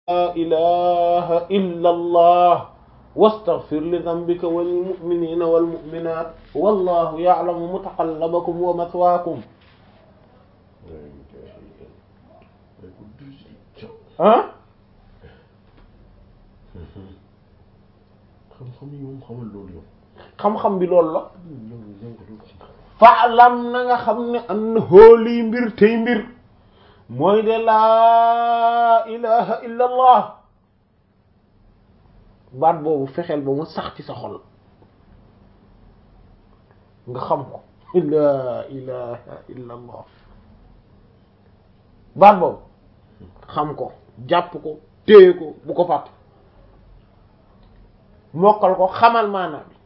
laa ilaha illa allah wastaghfir li dhanbika wa lil mu'minina wal mu'minat wallahu ya'lamu mutaqallabakum wa mathwaakum ah xam-xam yi moom xamal loolu yow xam-xam bi loolu la yow yow ko doo xam faalam na nga xam ne an hóolii mbir tey mbir mooy de laa ilaha illa allah baat boobu fexeel ba mu sax ci sa xol nga xam ko laa ilaha illa allah baat boobu xam ko jàpp ko téye ko bu ko fàtte mokkal ko xamal maanaam bi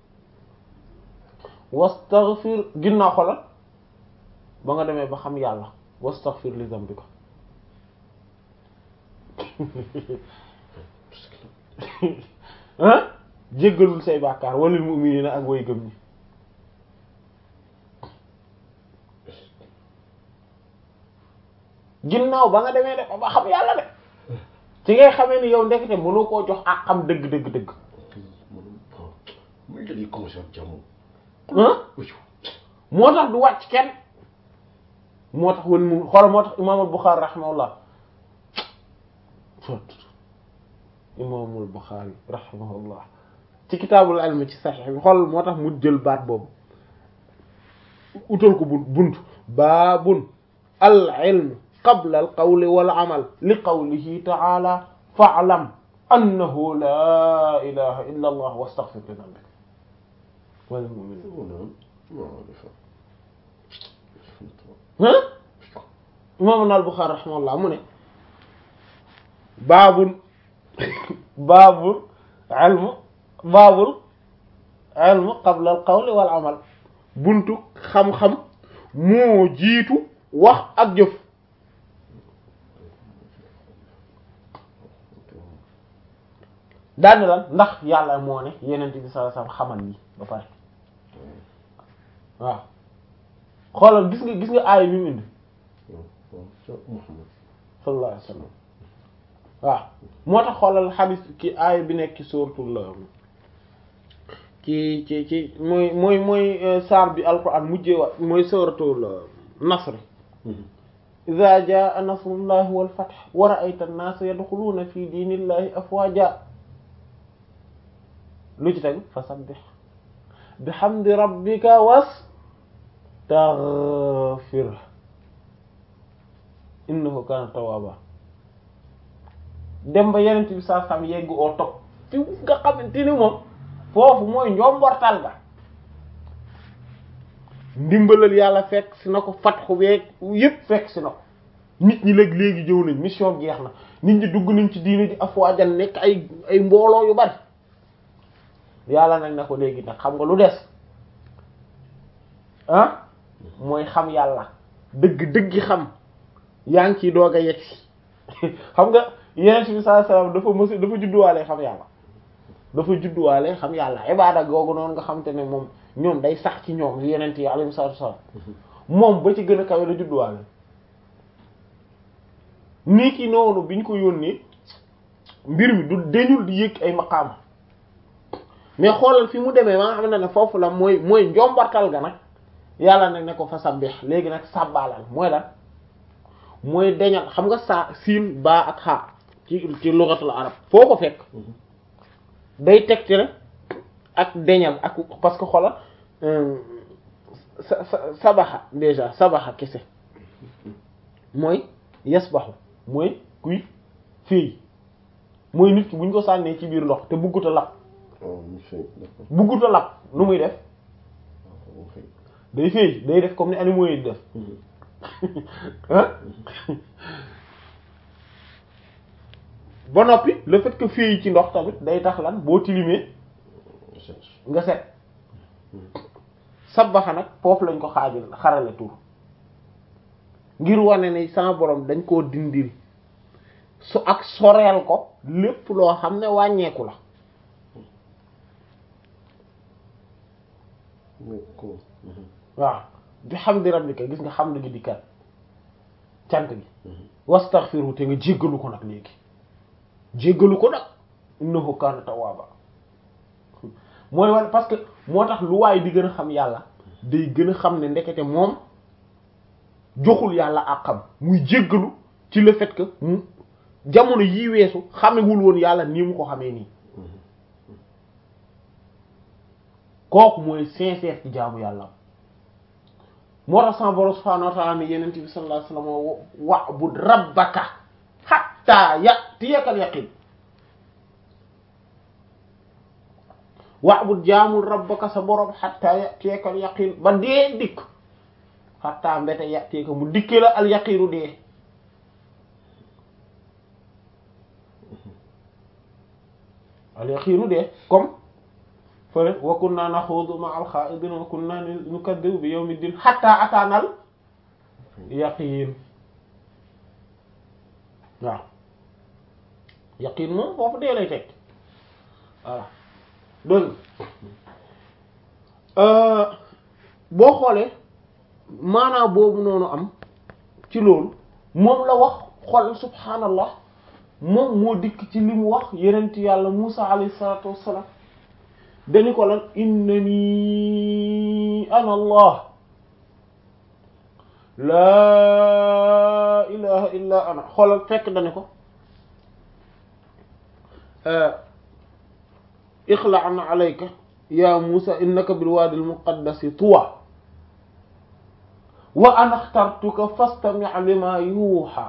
wastaghfir ginnaaw xolal ba nga demee ba xam yàlla wastaghfir li zambika ah jéggalul say bàkkaar walil mu'minina ak way gëm ñi ginnaaw ba nga demee de ba xam yàlla de ci ngay xamee ni yow ndekete mënoo koo jox ak xam dëgg dëgg dëgg man bon muy dañuy commencé ak jàmm ah moo tax du wàcc kenn moo tax wal mu xoolal moo tax imaamul Buxaari rahimahullah imaamul Buxaari rahimahullah ci kitaabul ilm ci saxiix bi xoolal moo tax mu jël baat boobu utal ko bu bunt baabun al ilm qabla al qawli wal amal li qawlihi ta'ala fa'lam annahu la ilaha illa allah wastaghfir li dhanbik wal mu'minin imaam al-Buxaari rahimahullah mu ne baabul baabul ilmu baabul ilmu qabla al qawli wal amal buntu xam-xam moo jiitu wax ak jëf daane lan ndax yàlla moo ne yenent bi sallallahu alayhi wasallam xamal yi ba pare waaw xoolal gis nga gis nga aaya bi mu indi sallallahu alayhi wasallam waaw moo tax xoolal xadis ki aaya bi nekk ci suuratul ci ci ci mooy mooy mooy saar bi alquran mujjee wa mooy suuratul nasr idha jaa nasrullahi wal fath wa ra'ayta an-naasa yadkhuluuna fi diinillahi afwaaja lu ci tegu fasabbih bihamdi rabbika wastaghfir innahu kana tawwaba dem ba yenent bi saa sam yegg oo topp fi nga xamante ni moom foofu mooy njombortal ga ndimbalal yàlla fekk si na ko fatxu beeg yépp fekk si na ko nit ñi léegi léegi jëw nañ mission jeex na nit ñi dugg nañ ci diine ji afwaajan nekk ay ay mbooloo yu bari yàlla nag na ko léegi nag xam nga lu des ah mooy xam yàlla dëgg dëggi xam yaa ngi ciy doog a yegg si xam nga yeneen bi sallallahu alayhi wasallam dafa mës dafa judduwaale xam yàlla dafa judduwaale xam yàlla ibaada googu noonu nga xam te ne moom ñoom day sax ci ñoom yeneen yi alayhi salaatu wasallam moom ba ci gën a kawe la judduwaale nii ki noonu biñ ko yónnee mbir mi du deñul di yëg ay maqaam mais xoolal fi mu demee ba nga xam ne ne foofu la mooy mooy njombartal ga nag yàlla nag ne ko fa sabbih léegi nag sàbbaalal mooy lan mooy deñal xam nga saa siin baa ak xaa ci ci lugatul arab foo ko fekk day tegte ne ak deñal ak parce que xoolal sa sa sabaxa déjà sabaxa kese mooy yasbaxu mooy kuy fii mooy nit ki bu ñu ko sànnee ci biir ndox te bugguta lap bugguta lap nu muy def day fii day def comme ni animaux yi def ba noppi le fait que fii ci ndox tamit day tax lan boo tilimee nga set sabaxa nag foofu lañ ko xaajal xarale tur ngir wane ne sama borom dañ koo dindil su ak soreel ko lépp loo xam ne wàññeeku la waaw bi hamdi rabbika gis nga xam gi dikkat cant gi wastaghfiru te nga jéggalu ko nag léegi jéggalu ko nag innahu kaana tawwaaba mooy wala parce que moo tax lu waay di gën a xam yàlla day gën a xam ne ndekete moom joxul yàlla àqam muy jéggalu ci le fait que mu jamono yii weesu xamewul woon yàlla nii mu ko xamee nii kooku mooy sincère ci jaamu yàlla moo tax sama borom subhaanahu wa ta'ala ne yenent bi sallallahu alayhi wasallam wa'bud rabbaka hatta ya'tiyakal yaqin wa'bud jaamul rabbaka sa borom hatta ya'tiyakal yaqin ba dee dikk hatta mbete ya'tiyaka mu dikke la al yaqinu dee al yaqinu dee comme fële wa kunna naxuudu ma'al xaa'idiin wa kunna nukaddibu bi yawmi diin hatta ataanal yaqiin waaw yaqiin moom foofu dee lay teg voilà donc boo xoolee maanaa boobu noonu am ci loolu moom la wax xool subhaanallah moom moo dikk ci li mu wax yenent yàlla Muusa alayhi salaatu wassalaam dañu ko lan innani ana allah laa ilaha illa ana xoolal fekk dañu ko ixla'an alayka ya Musa innaka bil wadi al muqaddasi tuwa wa ana axtartuka fastami' lima yuha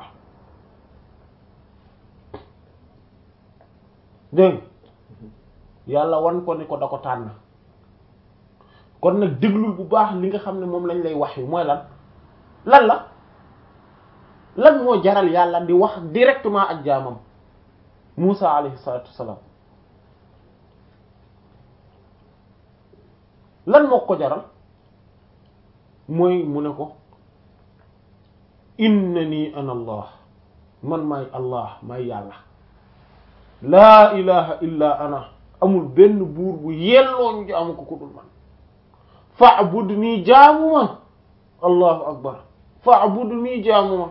dégg yàlla wan ko ni ko da ko tànn kon nag déglul bu baax li nga xam ne moom lañ lay wax yi mooy lan lan la lan moo jaral yàlla di wax directement ak jaamam Musa alayhi salatu wassalam lan moo ko jaral mooy mu ne ko innani ana allah man maay allah maay yàlla laa ilaha illa ana amul benn buur bu yelloo ñu jaamu ko ku dul man fa'budni jaamuma allahu akbar fa'budni jaamuma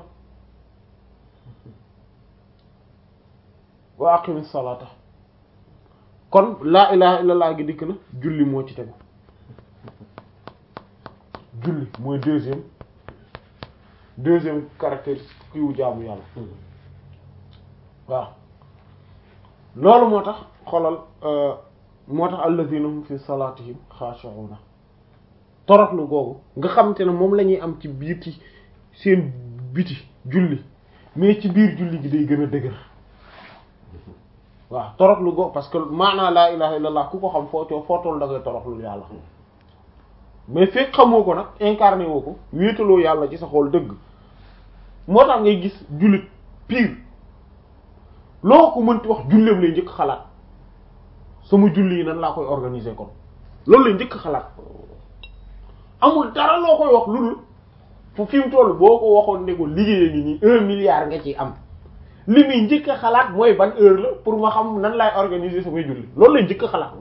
wa aqimi salata kon laa ilaha illallah gi dikk na julli moo ci tegu julli mooy deuxième deuxième caractéristique kiiwu jaamu yàlla waaw loolu moo tax xolal moo tax alladhina hum fi salatihim khashi'una toroxlu googu nga xamante ne moom la ñuy am ci biiti seen biti julli mais ci biir julli gi day gën a dëgër waaw toroxlu googu parce que maanaa laa ilaha illallah ku ko xam foo coo foo toll da ngay toroxlu yàlla mais fekk xamoo ko nag incarné woo ko wéetaloo yàlla ci sa xol dëgg moo tax ngay gis jullit pire loo ko mënti wax julleem lay njëkk xalaat sama julli yi nan laa koy organiser kon loolu lay njëkk xalaat amul dara loo koy wax lu dul fu fi mu toll boo ko waxoon ne ko liggéeyee ngi nii un milliard nga ciy am li muy njëkk a xalaat mooy ban heure la pour ma xam nan laay organiser samay julli loolu lay njëkk a xalaat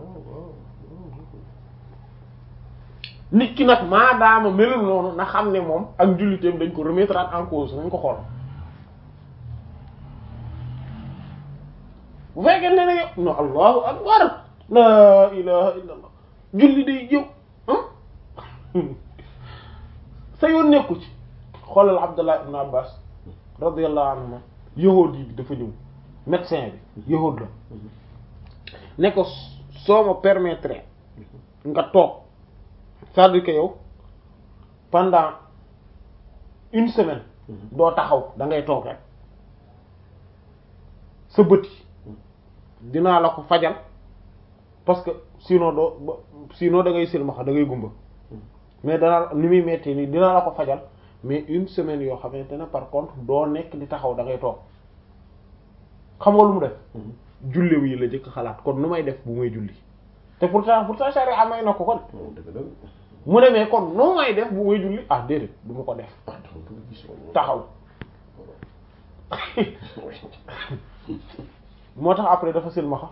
nit ki nag maadaama melul noonu na xam ne moom ak julliteem dañ ko remettre en cause nañ ko xool bu fekkee ne ne yow non allahu akbar la ilaha illa allah julli day jëw sa yoon nekku ci xoolal abdullah ibn abbas radiyallahu anhuma yahuud yi dafa ñëw médecin bi yahuud la ne ko soo ma permettre nga toog c'est-à-dire que yow pendant une semaine doo taxaw da ngay toog rek sa bët yi dinaa la ko fajal parce que sinon doo sinon da ngay silmaxa da ngay gumba mais dana ni muy metti nii dinaa la ko fajal mais une semaine yoo xamante ne par contre doo nekk di taxaw da ngay toog xam nga lu mu def jullew yi la jëkk xalaat kon nu may def bu may julli te pourtant pourtant charia amay na ko kon mu ne mais kon nu may def bu may julli ah déedéet du ma ko def taxaw moo tax après dafa silmaxa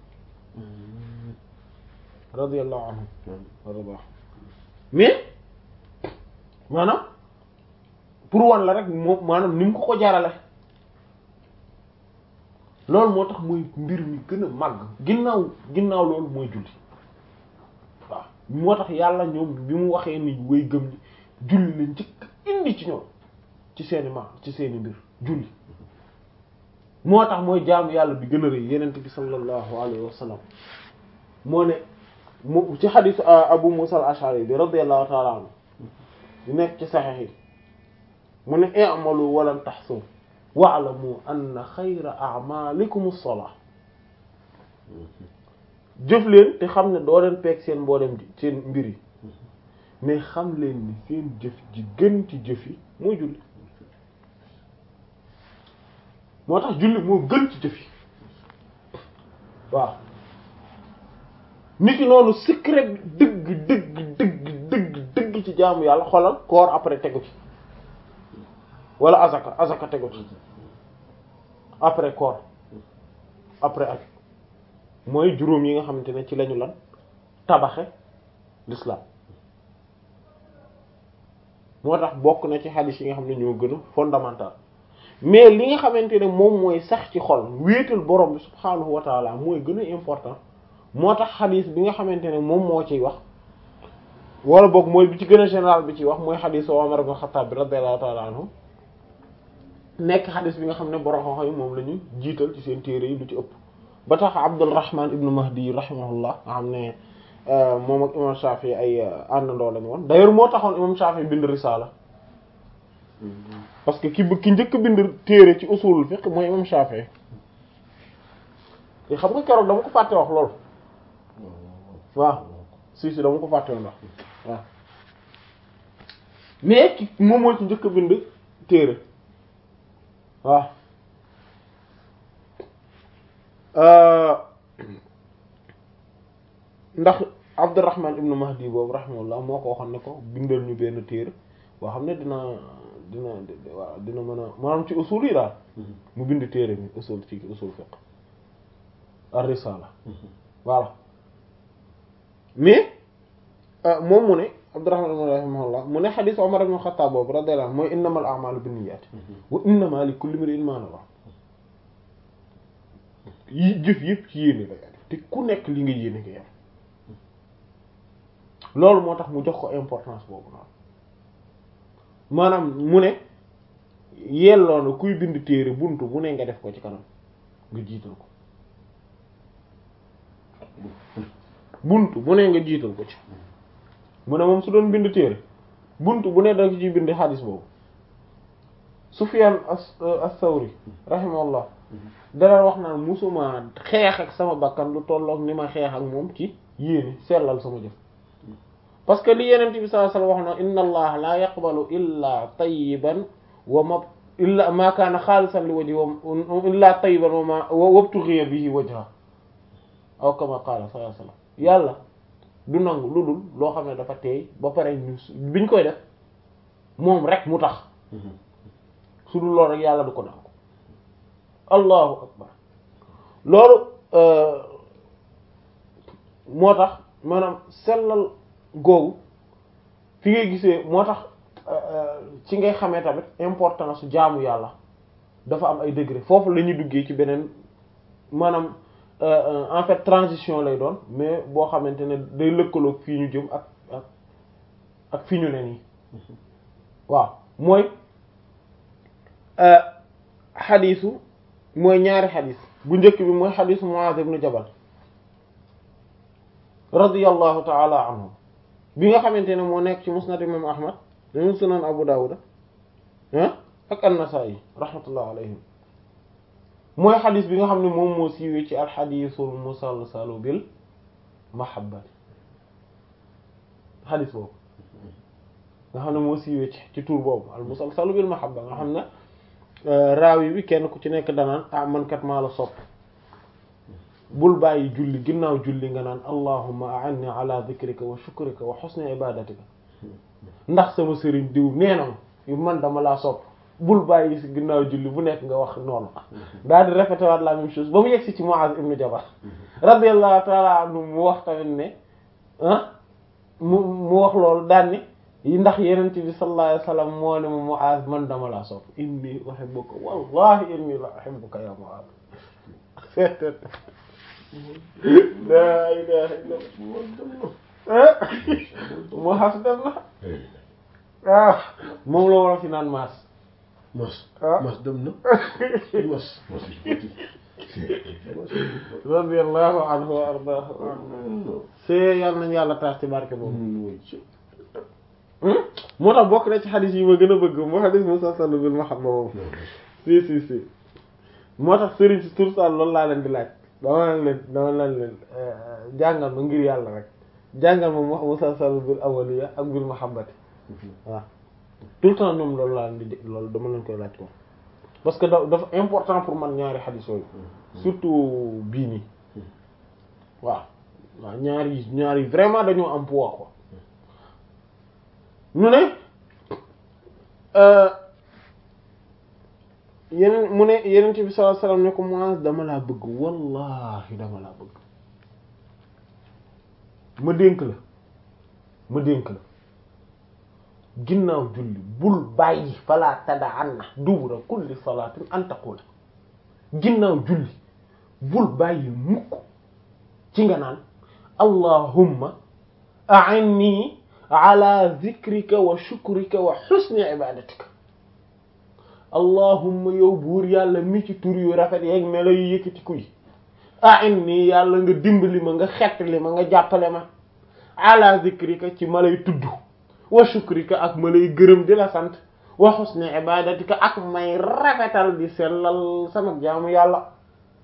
radiyallahu anhu warda mais maanaam pour wan la rek moom maanaam ni mu ko ko jaarale loolu moo tax mooy mbir mi gën a màgg ginnaaw ginnaaw loolu mooy julli waaw moo tax yàlla ñoom bi mu waxee ni way gëm ñi julli la njëkk indi ci ñoom ci seeni ma ci seeni mbir julli moo tax mooy jaamu yàlla bi gën a rëy yenent bi sallallahu alayhi wa sallam moo ne mu ci xadiis abu musa al ashari bi radiyallahu ta'ala anhu di nekk ci saxiix yi mu ne i'malu walan tahsu wa'lamu anna xayra a'malikum as-salah jëf leen te xam ne doo leen peeg seen mboolem di seen mbir yi mais xam leen ni seen jëf ji gën ci jëf yi mooy julli moo tax julli moo gën ci jëf yi waaw nit ki noonu secret dëgg dëgg dëgg dëgg dëgg ci jaamu yàlla xoolal koor après tegu ci wala azaka azaka tegu ci après koor après ak mooy juróom yi nga xamante ne ci lañu lan tabaxe l'islam moo tax bokk na ci hadith yi nga xam ne ñoo gën a fondamental mais li nga xamante ne moom mooy sax ci xol wéetal borom bi subhaanahu wa taala mooy gën a important moo tax hadith bi nga xamante ne moom moo ciy wax wala boog mooy bi ci gën a général bi ciy wax mooy hadith Umar ibn Khattab bi radiyallahu taala anhu nekk hadith bi nga xam ne borom xam-xam yi moom la ñu jiital ci seen téere yi lu ci ëpp ba tax Abdurrahman ibn Mahdi rahimahullah nga xam ne moom ak imam Shafi ay àndandoo lañu woon d'ailleurs moo taxoon imam Shafi bind risaala parce que ki ki njëkk bind téere ci usulul fiqh mooy imam Shafi te xam nga keroog dama ko fàtte wax loolu waaw si si dama ko fàtte woon wax waaw mais ki moom moo ci njëkk bind téere waaw ndax Abdurrahman ibnu Mahdi boobu rahimahullah moo ko waxoon ne ko bindal ñu benn téere boo xam ne dina dina waaw dina mën a maanaam ci usul yi daal mu bind téere mi usul ci usul fiqh ar-risala voilà mais moom mu ne Abdurrahman ibn rahimahullah mu ne xadiis Umar ibn Khattab boobu radiyallahu anhu mooy innamal a'malu binniyat wa innama li kulli imrin ma nawa yi jëf yëpp ci yéene la te ku nekk li nga yéene nga yam loolu moo tax mu jox ko importance boobu noonu maanaam mu ne yelloo na kuy bind téere buntu bu ne nga def ko ci kanam nga jiital ko buntu bu ne nga jiital ko ci mu ne moom su doon bind téere buntu bu ne da ci bind xadis boobu Sufyan as-Sawri rahimahullah dara wax naan musuma xeex ak sama bakkan lu tollook ni ma xeex ak moom ci yéene sellal sama jëf parce que li yeneen bi sallallahu alayhi wasallam wax na inna allaha la yaqbalu illa tayyiban wa ma illa ma kaana xaalisan li wajhi wa illa tayyiban wa ma wabtughiya bihi wajha aw kama qaala sallallahu alayhi wasallam yàlla du nangu lu dul loo xam ne dafa teey ba pare ñu biñ koy def moom rek mu tax su dul loolu rek yàlla du ko nangu allahu akbar loolu moo tax maanaam sellal googu fi ngay gisee moo tax ci ngay xamee tamit importance su jaamu yàlla dafa am ay degré foofu la ñuy duggee ci beneen maanaam en fait transition lay doon mais boo xamante ne day lëkkaloog fii ñu jëm ak ak ak fi ñu ne nii waaw mooy xadiisu mooy ñaari xadiis bu njëkk bi mooy xadiisu Muaaz ibn Jabal radiyallahu ta'ala anhu bi nga xamante ne moo nekk ci musnad imam ahmad dañu sunan abu dawuda ah ak an-nasa'i rahmatullah alayhim mooy xadis bi nga xam ne moom moo siiwee ci alxadisul musalsalu bil mahabbati xadis boobu nga xam ne moo siiwee ci ci tur boobu al musalsalu bil mahabba nga xam ne raawi bi kenn ku ci nekk danaan ah man kat maa la sopp bul bàyyi julli ginnaaw julli nga naan allahumma a'inni ala dhikrika wa shukrika wa husni ibadatika ndax sama sëriñ diw nee na ma man dama laa sopp bul bàyyi si ginnaaw julli bu nekk nga wax noonu daal di répété waat la même chose ba mu yegsi ci Muaz ibn Jabal radiyallahu ta'ala anhu mu wax tamit ne ah mu mu wax loolu daan ne ndax yenent bi sallallahu alayhi wasallam moo ne ma Muaz man dama laa sopp inni uhibbuka wallahi inni la uhibbuka ya Muaz laa ilaha illa ah moo xas dem na waaw moom la war a fi naan maas mas ah. mas dem na mas mas radiyallahu anhu wa ardaahu see yàlla nañu yàlla taas ci barke boobu moo tax bokk na ci xadis yi ma gën a bëgg moo xadis Musa sallu bil mahabba boobu si si si moo tax sëriñ si tur sall loolu laa leen di laaj dama leen leen dama leen leen jàngal ma ngir yàlla rek jàngal ma mu Musa sallu bil awaliya ak bil mahabbati waaw tout le temps ñoom loolu laa leen di loolu dama leen koy laaj ko parce que da dafa important pour man ñaari xadis yooyu surtout bii nii waaw waaw ñaari ñaari vraiment dañoo am poids quoi ñu ne yeneen mu ne yeneen bi sallallahu alayhi wasallam ne ko Muaz dama laa bëgg wallahi dama laa bëgg ma dénk la ma dénk la ginnaaw julli bul bàyyi fala tada'anna dubura kulli salatin an taqula ginnaaw julli bul bàyyi mukk ci nga naan allahumma a'inni ala zikrika wa shukrika wa husni ibadatika allahumma yow buur yàlla mi ci tur yu rafet yeeg melo yu yëkkatiku yi a'inni yàlla nga dimbali ma nga xettali ma nga jàppale ma ala zikrika ci ma lay tudd wa shukrika ak ma lay gërëm di la sant wa husni ibadatika ak may rafetal di sellal sama jaamu yàlla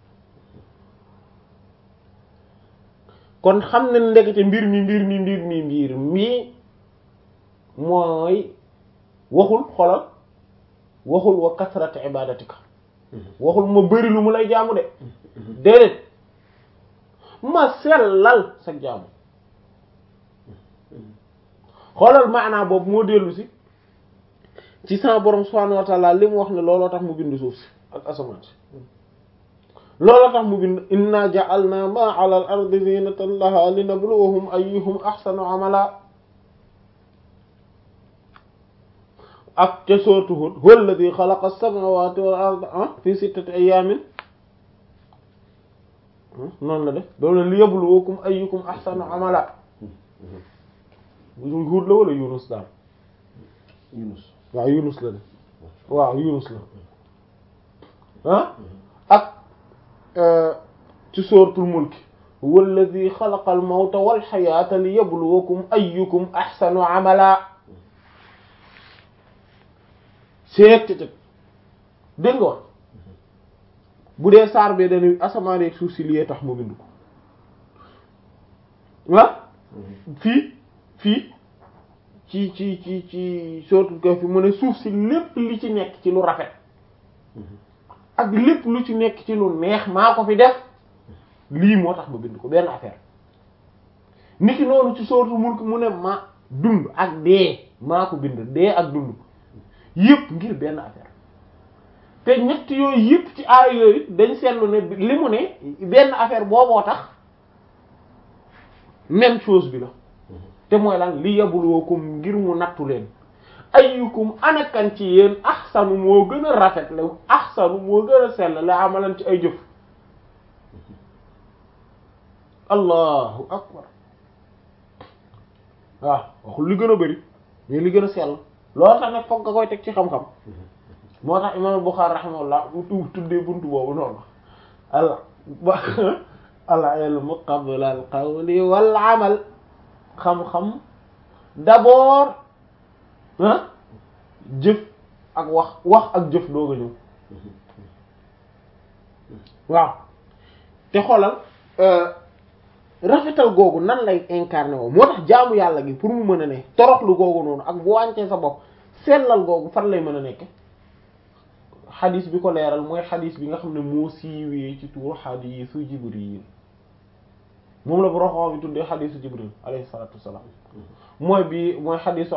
kon xam na ndekete mbir mi mbir mi mbir mi mbir mi mooy waxul xolal waxul wa kasrati ibadatika waxul ma bëri lu mu lay jaamu de déedéet ma sellal sa jaamu xoolal maanaa boobu moo dellu si ci sa borom subhanahu wa ta'ala li mu wax ne looloo tax mu bind suuf si ak asamaan si looloo tax mu bind inna ja'alna ma 'ala al-ardi zinatan laha linabluwahum ayyuhum ahsanu 'amala ak ca sooratu Hud huwa alladhi khalaqa as-samawati wal arda fi sittati ayyamin noonu la def doolu li yabluwakum ayyukum ahsanu 'amala Hud la wala Yunus daal Yunus waaw Yunus la def waaw Yunus la ah ak ci sóortul mulk walladhi xalaqa al mawta wal xayaata li yabluwakum ayyukum ahsanu amala seet dégg nga wax bu dee saar bee dañuy asamaan ak suuf si liyee tax mu bind ko ah fii fii ci ci ci ci sóortul Kahf mu ne suuf si lépp li ci nekk ci lu rafet ak lépp lu ci nekk ci lu neex maa ko fi def lii moo tax ma bind ko benn affaire niki noonu ci sóortu mulk mu ne ma dund ak dee maa ko bind dee ak dund yépp ngir benn affaire te ñett yooyu yépp ci aay yooyu dañ seetlu ne li mu ne benn affaire booboo tax même chose bi la te mooy lan li yabluwakum ngir mu nattu leen ayyukum anakan ci yéen ahsanu moo gën a rafet la ahsanu moo gën a sell la amalan ci ay jëf allahu akbar waaw waxul li gën a bari mais li gën a sell loolu tax nag foog nga koy teg ci xam-xam moo tax imam Bukhari rahimahullah bu tu tuddee buntu boobu noonu al ba al ilmu qabla al qawli wal amal xam-xam d'abord ah jëf ak wax wax ak jëf doog a ñëw waaw te xoolal rafetal googu nan lay incarné woo moo tax jaamu yàlla gi pour mu mën a ne toroxlu googu noonu ak bu wàncee sa bopp sellal googu fan lay mën a nekke xadis bi ko leeral mooy xadis bi nga xam ne moo siiwee ci tuur xadisu jibril moom la bu roxoo bi tuddee xadisu jibril alayhi salatu wassalam mooy bi mooy xadisu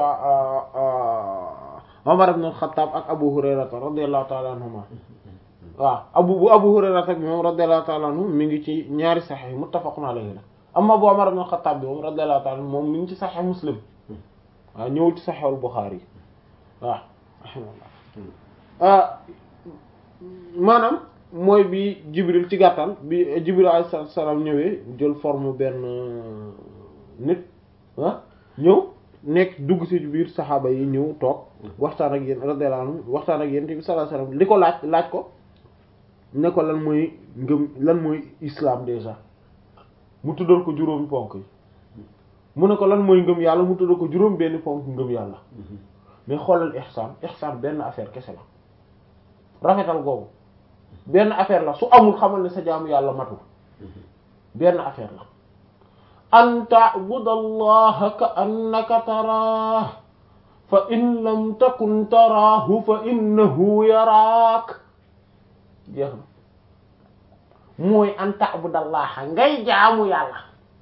Umar ibn al-Khattab ak Abu Hurayrata radiyallahu ta'ala anhuma waaw abu bu Abu Hurayrata bi moom radiyallahu ta'ala anhu mi ngi ci ñaari saxiix muttafaqun alayhi la amma bu Umar ibn al-Khattab bi moom radiyallahu ta'ala moom mi ngi ci saxiix Muslim waaw ñëwul ci saxiixul Bukhari waaw rahimahullah maanaam mooy bi Jibril ci gàttal bi Jibril alayhi salaam ñëwee jël forme benn nit ah ñëw nekk dugg ci biir saxaaba yi ñëw toog waxtaan ak yéen radiyallahu anhu waxtaan ak yéen bi sallallahu alayhi wasallam li ko laaj laaj ko ne ko lan mooy ngëm lan mooy islam déjà mu tuddal ko juróomi ponk yi mu ne ko lan mooy ngëm yàlla mu tuddal ko juróom benn ponk ngëm yàlla mais xoolal ihsaan ihsaan benn affaire kese la rafetal googu benn affaire la su amul xamal ne sa jaamu yàlla matul benn affaire la an ta'budallaha ka annaka taraah fa in lam takun taraahu fa innahu yaraak jeex na mooy an ta'budallaha ngay jaamu yàlla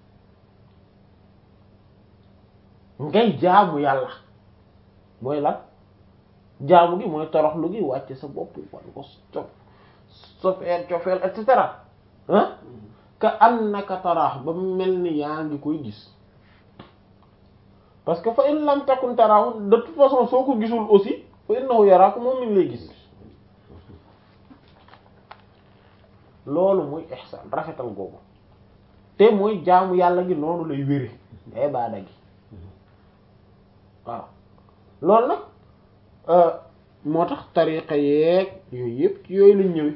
ngay jaamu yàlla mooy lan jaamu gi mooy toroxlu gi wàcce sa bopp wan ko cof sofeer cofeel et cetera ah ka annaka taraax ba mel ni yaa ngi koy gis parce que fa in lam takun taraahu de toute façon soo ko gisul aussi fa innahu yaraaku moom mi ngi lay gis loolu muy ihsaan rafetal googu te mooy jaamu yàlla gi noonu lay wére ibaada gi waaw loolu nag moo tax tariqa yeeg yooyu yëpp yooyu lañ ñëwee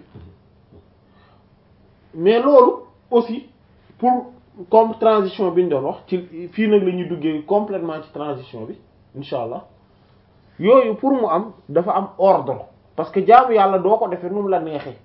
mais loolu aussi pour comme transition bi ñu doon wax ci fii nag la ñuy duggee complètement ci transition bi insha allah yooyu pour mu am dafa am ordre parce que jaamu yàlla doo ko defee nu mu la neexee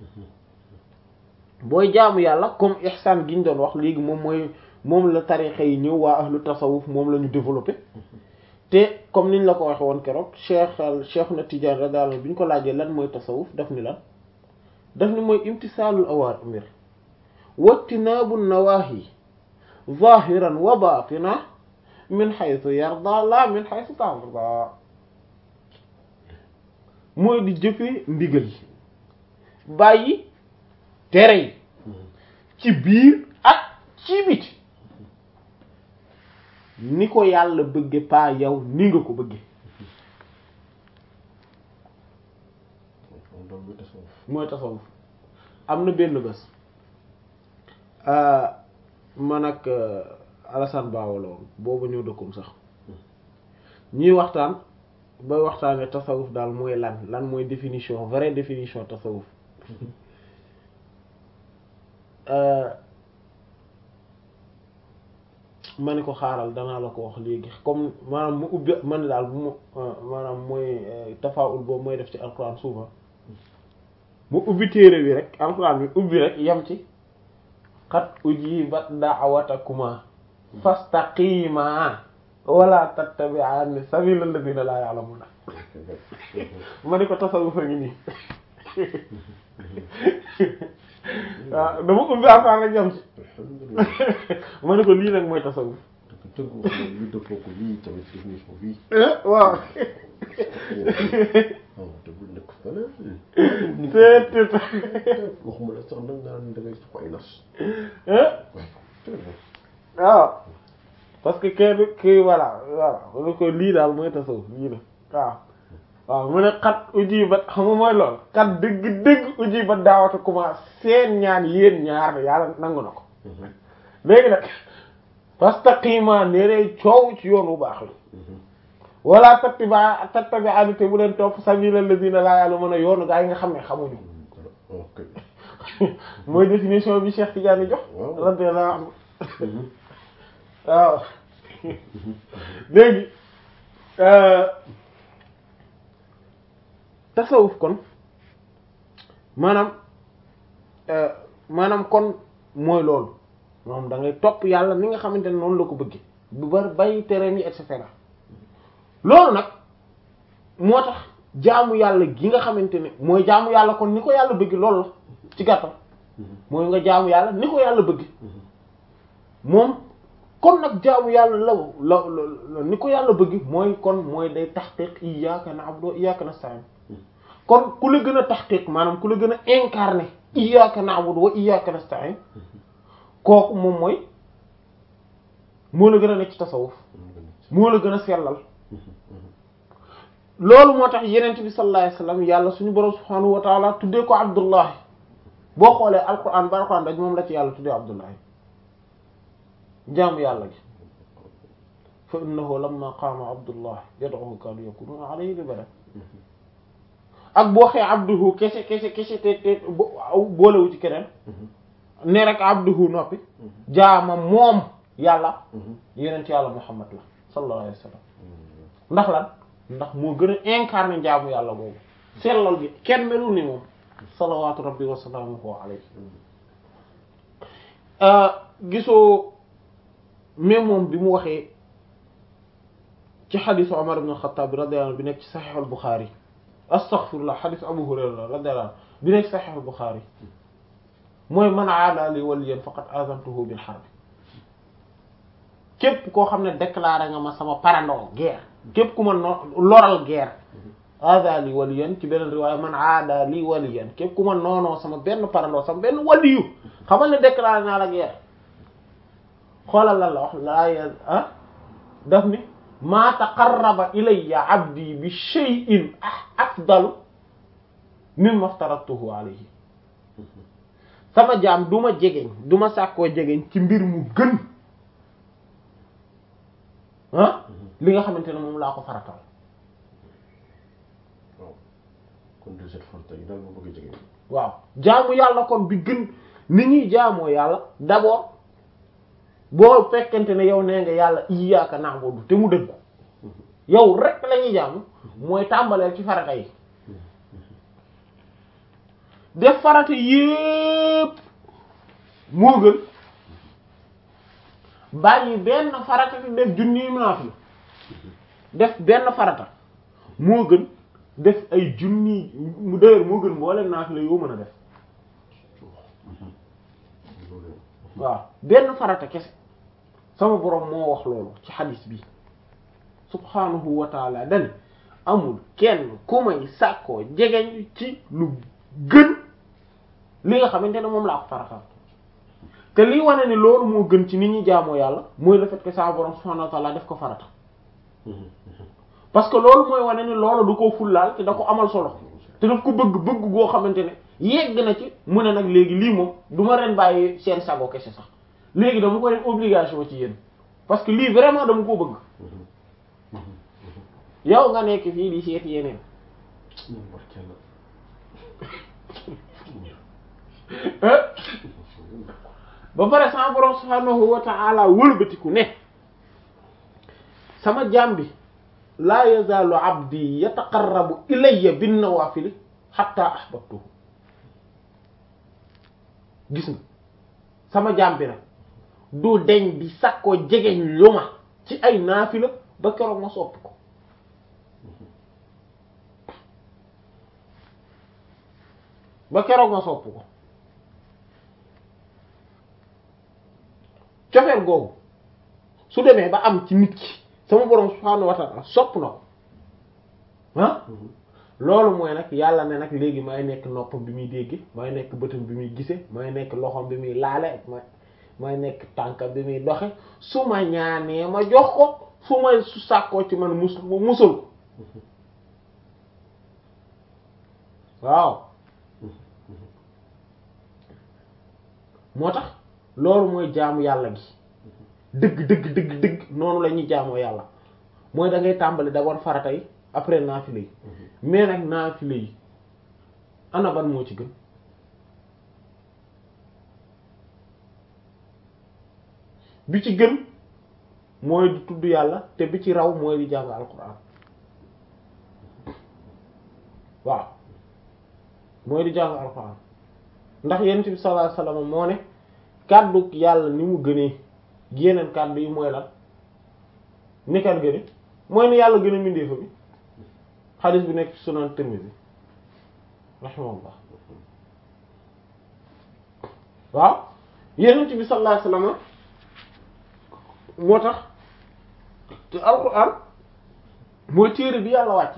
booy jaamu yàlla comme ihsan gi ñu doon wax léegi moom mooy moom la tariqa yi ñëw waa ahlu tasawuf moom la ñu développé te comme niñ la ko waxe woon keroog cheikh al cheikh na Tidiane radiyallahu anhu bi ñu ko laajee lan mooy tasawuf daf ni lan daf ni mooy imtisaalul awaamir wajtinaabu nawaahi zahiran wa batina min haythu yarda la min haythu tarda mooy di jëfee ndigal yi bàyyi tere yi ci biir ak ci biti ni ko yàlla bëgge paa yow ni nga ko bëgge mooy tasawuf am na benn bés man ak Alassane Bawo la woon boobu ñëw dëkkum sax ñuy waxtaan ba waxtaanee tasawuf daal mooy lan lan mooy définition vraie définition tasawuf ma ne ko xaaral danaa la ko wax léegi comme maanaam mu ubbi ma ne daal bu mu maanaam mooy tafaawul boobu mooy def ci alxuraan souvent mu ubbi téere bi rek alxuraan bi ubbi rek yem ci xat ujibat da'watakuma fastaqima wala tattabi'ani sabilal ladina la ya'lamuna ma ne ko tasawuf a ngi nii waaw dama ubbi alxuraan rek yem ci ma ne ko lii nag mooy tasawuf tënku lu dëppoo ko lii tamit définition bii waaw waaw te bu nekk fële seet seet waxuma la sax nag nga naan da ngay soxla ay nas waaw parce que kenn kii voilà voilà mu ne ko lii daal mooy tasawuf lii la waaw waaw mu ne xat uji ba xam nga mooy lool xat dëgg dëgg uji ba daawata commencé seen ñaan yéen ñaar yàlla nangu na ko léegi nag fastaqima nerey coow ci yoon bu baax la wala tattabi'a tattabi'a te bu leen topp sabila alladhina la ya'lamuna yoonu gaa yi nga xam ne xamuñu ok mooy définition bi Cheikh Tidiane jox Waaw. radiyallahu anhu waaw léegi tasawuf kon maanaam maanaam kon mooy loolu moom da ngay topp yàlla ni nga xamante ne noonu la ko bëggee bu bari bàyyi terrain yi et cetera loolu nag moo tax jaamu yàlla gi nga xamante ne mooy jaamu yàlla kon ni ko yàlla bëgg loolu la ci gàttal mooy nga jaamu yàlla ni ko yàlla bëgg moom kon nag jaamu yàlla la la la ni ko yàlla bëgg mooy kon mooy day taxqiq iyyaka na'budu wa iyyaka nasta'in kon ku la gën a taxqiq maanaam ku la gën a incarné iyyaka na'budu wa iyyaka nasta'in kooku moom mooy moo la gën a nekk ci tasawuf moo la gën a sellal loolu moo tax yenent bi sallallahu alayhi wasallam yàlla suñu borom subhanahu wa ta'ala tuddee ko abdullahi boo xoolee alquran ba alquran daj moom la ci yàlla tuddee abdullahi jaamu yàlla gi fa innahu lamma qaama abdullah yad'uhu kaanu yakununa alayhi libada ak boo xee abduhu kese kese kese te te boolewu ci keneen ne rek abduhu noppi jaama moom yàlla yenent yàlla muhammad la sallallahu alayhi wa sallam ndax lan ndax moo gën a incarné jaamu yàlla boobu sellal gi kenn melul ni moom salawatu rabbi wa salaamuhu alayhi gisoo même moom bi mu waxee ci xadisu Omar ibn al-Khattab radiyallahu anhu bi nekk ci saxiix al-Bukhari astaghfirullah xadis Abu Hurayra radiyallahu anhu bi nekk ci saxiix al-Bukhari mooy man aada li waliyan faqad azantuhu bil harb képp koo xam ne déclaré nga ma sama parandoo guerre képp ku ma no loral guerre aada li waliyan ci beneen riwaaya man aada li waliyan képp ku ma noonoo sama benn parandoo sama benn waliyu xamal ne déclaré naa la guerre xoolal lan la wax laa ah daf ni maa taqarraba ilayya abdi bi shay'in afdalu mimma aftaratuhu alayhi sama jaam du ma jegeñ du ma sàkkoo jegeñ ci mbir mu gën ah li nga xamante ne moom laa ko faratal waaw kon de cette farata yi daal moo bëgg a jege waaw jaamu yàlla kon bi gën ni ñuy jaamoo yàlla d'abord boo fekkente ne yow nee nga yàlla iyyaaka na'budu te mu dëggu yow rek la ñuy jaamu mooy tàmbaleel ci farata yi def farata yépp moo gën bàyyi benn farata te def junni naafila def benn farata moo gën def ay junni mu dëgër moo gën mboolem naafila yoo mën a def waaw benn farata kese sama boroom moo wax loolu ci xadis bi subhanahu wa taala dani amul kenn ku may sàkkoo jegeñ ci lu gën li nga xamante ne moom laa ko faratal te lii wane ni loolu moo gën ci nit ñi jaamoo yàlla mooy le fait que sama boroom subhanahu wa taala def ko farata parce que loolu mooy wane ni loolu du ko fullaal te da ko amal solo te daf ko bëgg bëgg goo xamante ne yegg na ci mu ne nag léegi lii moom du ma ren bàyyi seen sago kese sax léegi dama ko def obligation ci yéen parce que lii vraiment dama koo bëgg yow nga nekk fii di seet yeneen ba pare sama borom subhanahu wa ta'ala wëlbatiku ne sama jaam bi laa yazaalu abdi yataqarrabu ilayya bin nawaafili hatta ahbabtuhu gis nga sama jaam bi nag du deñ di sakkoo jegeñ lu ma ci ay naafila ba keroog ma sopp ko ba keroog ma sopp ko cofeel googu su demee ba am ci nit ki sama borom subhaanahu wa ta'ala sopp na ko ah loolu mooy nag yàlla ne nag léegi may nekk noppam bi muy dégg may nekk bëtam bi muy gise may nekk loxom bi muy laale may may nekk tànkam bi muy doxe su ma ñaanee ma jox ko su ma su sàkkoo ci man mus musul ko waaw moo tax loolu mooy jaamu yàlla gi dëgg dëgg dëgg dëgg noonu la ñuy jaamoo yàlla mooy da ngay tàmbali d'abord farata yi après naafile yi mais nag naafile yi ana ban moo ci gën bi ci gën mooy di tudd yàlla te bi ci raw mooy di jàng alquran waaw mooy di jàng alquran ndax yonent bi sallallahu alayhi wasallam moo ne kàddu yàlla ni mu gënee yeneen kàddu yi mooy lan ni kan gëne mooy ni yàlla gën a mindee fa bi xadis bi nekk ci sunan Tirmidhi rahimahullah waaw yonent bi sallallahu alayhi wasallam moo tax te alquran mooy téere bi yàlla wàcce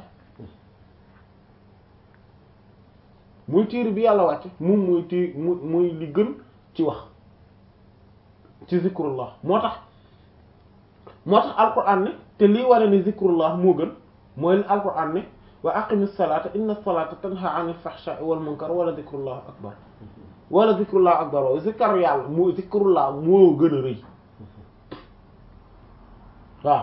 mooy téere bi yàlla wàcce moom mooy té mu mooy li gën ci wax ci zikrullah moo tax moo tax alquran ne te lii ware ni zikrullah moo gën mooy li alquran ne wa aqimis salata inna salata tanha anil fahsha'i wal munkar wala zikrullah akbar wala zikrullah akbar zikar yàlla moo zikrullah moo gën a rëy waaw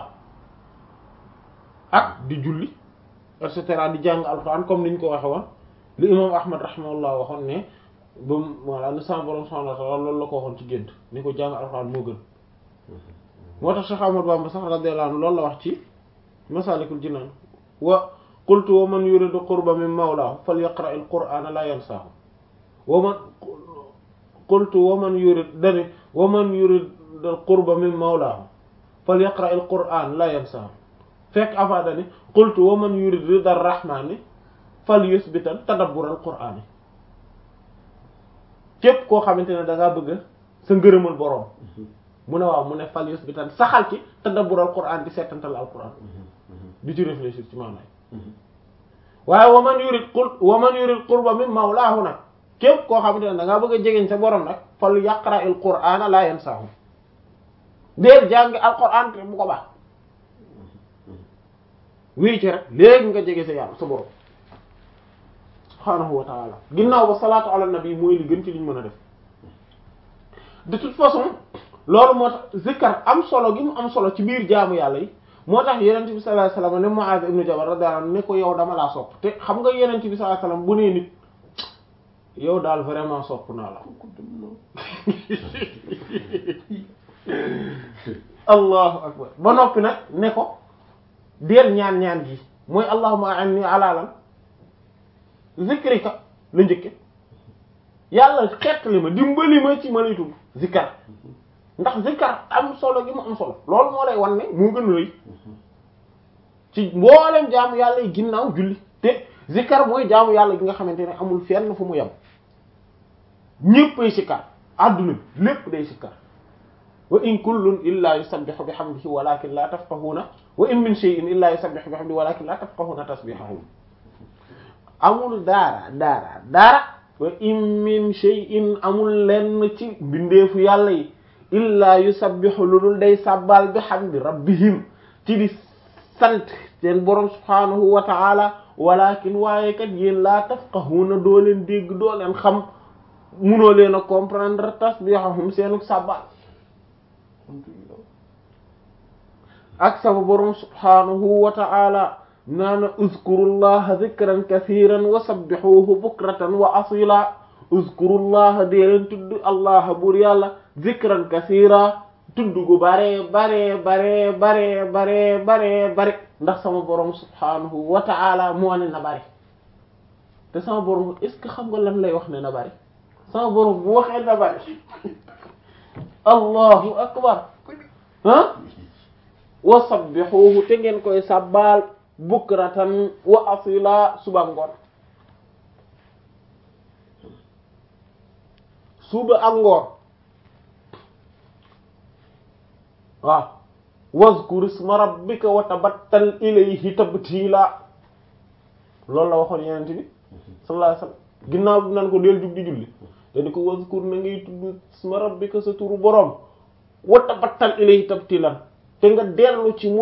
ak di julli et cetera di jàng alxuraan comme niñ ko waxe woon li imam ahmad rahimahullah waxoon ne ba mu voilà ni sama borom subhanahu wa ta'ala loolu la ko waxoon ci gént ni ko jàng alxuraan moo gën moo tax Cheikh Ahmad Bamba sax radiyallahu anhu loolu la wax ci masalikul jinaan wa qultu wa man yuridu qurba min mawlaahu falyaqra al qur'ana la yansaahu wa man qultu wa man yurid dani wa man yurid al qurba min mawlaahu falyaqra al qur'an la yansaahu fekk afa dani qultu wa man yurid rida ar-rahmani falyusbitan tadabbur al qur'ani képp koo xamante ne da ngaa bëgg sa ngërëmal boroom mu ne waaw mu ne falyusbitan saxal ci tadabbur al qur'an di seetantal al qur'an di ci réfléchir ci maanaam waaye wa man yurid qul wa man yurid qurba min mawlaahu nag képp koo xamante ne da ngaa bëgg a jegeñ sa borom nag fal yaqra al qur'ana la yansaahu deel jàngi al qur'an te bu ko baax wéy ci rek léegi nga jege sa yàlla sa borom subhaanahu wa ta'ala ginnaaw ba salaatu ala nabi mooy li gën ci liñ mën a def de toute façon loolu moo tax zikkar am solo gi mu am solo ci biir jaamu yàlla yi moo tax yenent bi sallallahu alayhi wasallam ne Mu'adh ibn Jabal radiyallahu anhu ne ko yow dama laa sopp te xam nga yenent bi sallallahu alayhi wasallam bu nee nit yow daal vraiment sopp naa la allahu akbar ba noppi nag ne ko deel ñaan ñaan gi mooy allahumma a'inni ala lan zikrika la njëkke yàlla xettali ma dimbali ma ci ma lay tudd zikkar ndax zikkar am solo gi mu am solo loolu moo lay wan ne moo gën a rëy ci mboolem jaamu yàlla yi ginnaaw julli te zikkar mooy jaamu yàlla gi nga xamante ne amul fenn fu mu yem ñéppay sikkar adduna bi lépp day sikkar wa in kullun illa yusabbihu bihamdihi walakin la tafqahuna wa in min shay'in illa yusabbihu bihamdihi walakin la tafqahuna tasbihahum amul daara daara daara wa in min shay'in amul lenn ci mbindeefu yàlla yi illa yusabbihu lu dul day sàbbal bihamdi rabbihim ci di sant seen borom subhanahu wa ta'ala walakin waaye kat yéen laa tafqahuna doo leen dégg doo leen xam munoo leen a comprendre tasbihahum seenu sàbbal ak sama borom subhanahu wa ta'ala naana uzkurullaha dhikran kathiran wa sabbihuhu bukratan wa asila uzkurullaha dee leen tudd allah buur yàlla dhikran kathira tudd gu bare bare bare bare bare bare bare ndax sama borom subhanahu wa ta'ala moo ne na bare te sama borom est ce que xam nga lan lay wax ne na bare sama borom bu waxee na bare allahu akbar ah wa sabbihuhu te ngeen koy sabbal bukratan wa asila suba ngoon suba ak ngoon waaw wazkur isma rabbika wa tabattal ilayhi tabtila loolu la waxoon yenente bi sallallahu alayhi wasallam ginnaaw bi nan ko del jug di julli te di ko wazkur na ngay tudd isma rabbika sa turu boroom wa tabattal ilayhi tabtilan te nga dellu ci